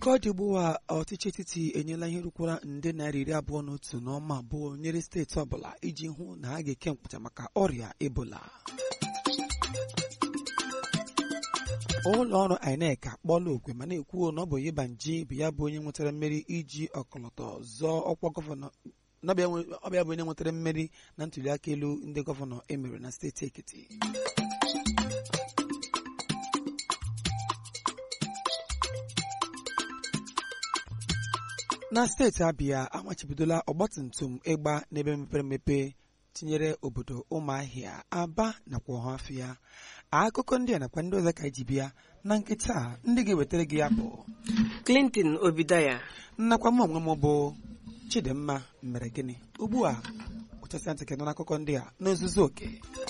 ka ọ dị ugbu a ọchịchị etiti enyela ihe rukwara nde naira iri abụọ na otu n'ọma abụọ nyere steeti ọbụla iji hụ na ha ga-eke mkpụcha maka ọrịa ebola ụlọ ọrụ INEC akpọọla okwe ma na-ekwuo na ọ bụ Yebanji bụ ya bụ onye nwetara mmeri iji ọkọlọtọ zọọ ọkwa gọvanọ ọ bụ ya bụ onye nwetara mmeri na ntụliaka elu ndị gọvanọ emere na steeti Ekiti na steeti Abịa amachibidola ọgbatumtum ịgba n'ebe mepere emepe tinyere obodo ụmụahịa aba nakwa ọhafịa akụkọ ndị a nakwa ndị ọzọ ka eji bịa na nkịta ndị ga-ewetara gị ya bụ Clinton Obidaya nnakwa m onwe m bụ Chidimma mere gịnị ugbu a ụchasịa ntị kedụ n'akụkọ ndị a n'ozuzu oke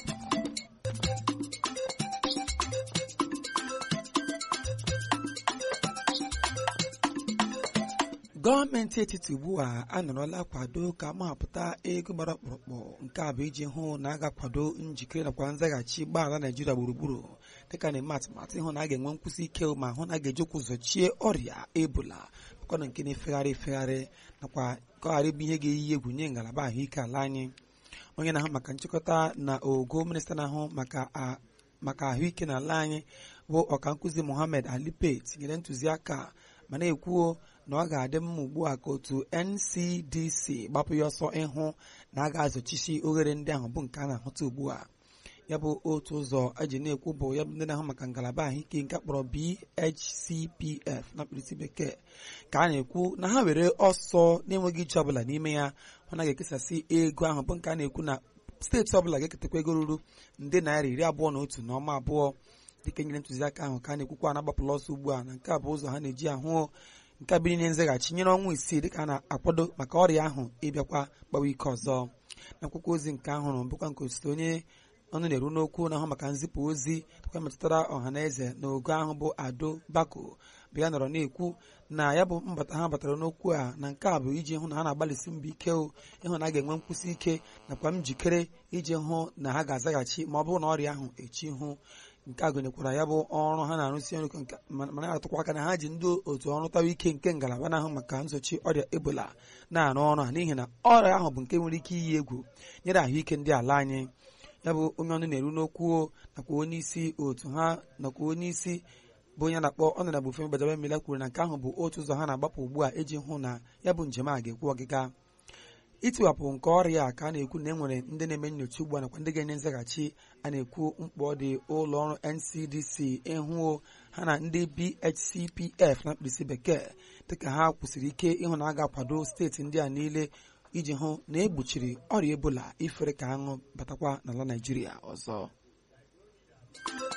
gọọmenti etiti ugbu a anọrọla kwado ka mahapụta ego gbara ọkpụrụkpụ nke a bụ iji hụ na a ga-akwado njikere nakwa nzaghachi gbaghala naijiria gburugburu dịka na-eme atụmatụ ịhụ na a ga-enwe nkwụsị ike ma hụ na a ga-ejikwa ụzọ chie ọrịa ebola bụkwana nke na-efegharị efegharị nakwa ka ọ ghara ịbụ ihe ga-eyi egwu nye ngalaba ahụike ala anyị onye na-ahụ maka nchịkọta na ogo minista na-ahụ maka ahụike n'ala anyị bụ ọkankụzi Mohammed Alipe tinyere ntụziaka ma na-ekwuo na ọ ga-adị mma ugbu a ka otu NCDC gbapụ ya ọsọ ịhụ na a ga-azọchisi oghere ndị ahụ bụ nke a na-ahụta ugbu a ya bụ otu ụzọ eji na-ekwu bụ ya bụ ndị na-ahụ maka ngalaba ahụike nke akpọrọ BHCPF na mkpirisi bekee ka a na-ekwu na ha were ọsọ na-enweghị ije ọbụla n'ime ya hụ na ga-ekesasị ego ahụ bụ nke a na-ekwu na steeti ọbụla ga-eketakwa ego ruru nde naira iri abụọ na otu na ọma abụọ dịka nyere ntụziaka ahụ ka a na-ekwukwa na-agbapụla ọsọ ugbu a na nke a bụ ụzọ ha na-eji ahụ nke biri nye nzaghachi nyere ọnwa isii dịka a na-akwado maka ọrịa ahụ ịbịakwa gbawa ike ọzọ na akwụkwọ ozi nke ahụrụ bụkwa nke osote onye ọnụ na-eru n'okwu na-ahụ maka nzipụ ozi dịkwa metụtara ọha na eze na ogo ahụ bụ ado bako bụ ya nọrọ na-ekwu na ya bụ mbata ha batara n'okwu a na nke a bụ iji hụ na ha na-agbalịsi mbọ ike ịhụ na a ga-enwe nkwụsị ike nakwa njikere iji hụ na ha ga-azaghachi ma ọ bụrụ na ọrịa ahụ echi hụ nke a gụnyekwara ya bụ ọrụ ha na-arụsi ọrụ ma na-atụkwa aka na ha ji ndị otu ọrụtawa ike nke ngalaba na-ahụ maka nsochi ọrịa ebola na-arụ ọrụ ha n'ihi na ọrịa ahụ bụ nke nwere ike iyi egwu nyere ahụike ndị ala anyị ya bụ onye ọnụ na-eru n'okwu nakwa onye isi otu ha nakwa onye isi bụ onye na-akpọ ọ na bụ Femi Gbajàbiamila kwuru na nke ahụ bụ otu ụzọ ha na-agbapụ ugbu a iji hụ na ya bụ njem a ga-ekwu ọgịga itiwapụ nke ọrịa a ka a na-ekwu na e nwere ndị na-eme nyocha ugbu a nakwa ndị ga-enye nzaghachi a na-ekwu mkpọ dị ụlọ ọrụ NCDC ịhụ ha na ndị BHCPF na mkpirisi bekee dịka ha kwụsịrị ike ịhụ na a ga-akwado steeti ndị a niile iji hụ na egbochiri ọrịa ebola ifere ka aṅụ batakwa n'ala Naịjirịa ọzọ